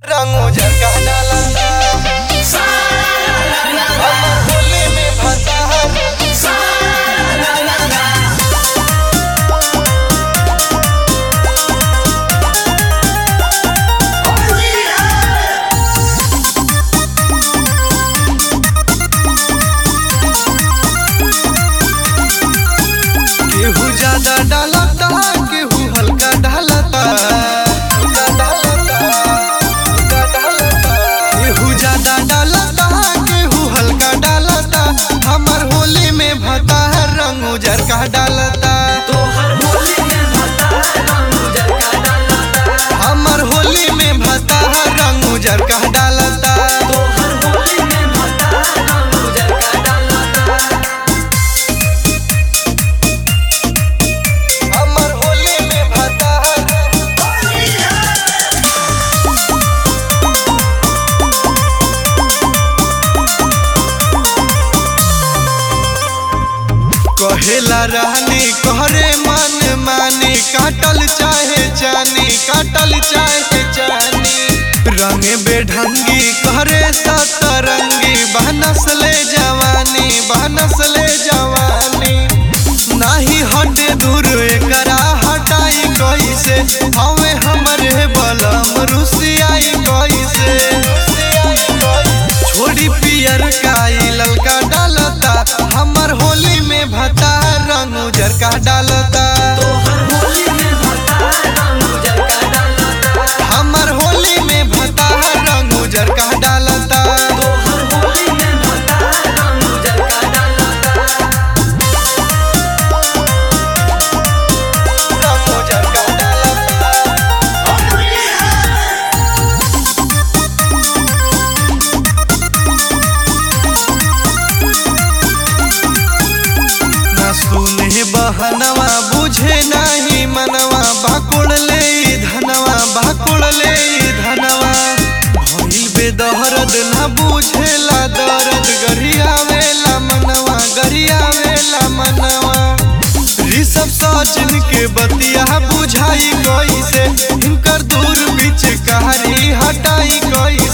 रंग उजर का डालता हमर होली में भता केहू ज्यादा डालता केहू हल्का डालता हल्का डालता, हल्का डालता। केहू ज्यादा डालता केहू हल्का डालता हमर होली में भता रंग उजर का डालता हमर होली में भता रंग उजर का डालता हमर होली में भता कहेला रहनी कहरे मन मानी काटल चाहे जानी काटल चाहे जानी रंगे बेढंगी कहरे सतरंगी बहनस ले जवानी बहनस ले जवानी नाही हटे दूर एकरा हटाई कैसे हवे हमरे बलम रुसियाई कैसे छोड़ी पियर काई ललका डालता हमर होली में भता रंग उजर का डालता हमर होली में भता रंग उजर का डालता रंग उजर का डालता ना सुने बहनवा बुझे नाही मनवा बाकुड़ ले ई धनवा बाकुड़ ले ई धनवा भइल बेदहरद ना बुझेला दर्द गरियावेला मनवा गरियावेला मनवा ऋषभ सचिन के बतिया बुझाई कैसे हिनकर दूर बीच कहारी हटाई कैसे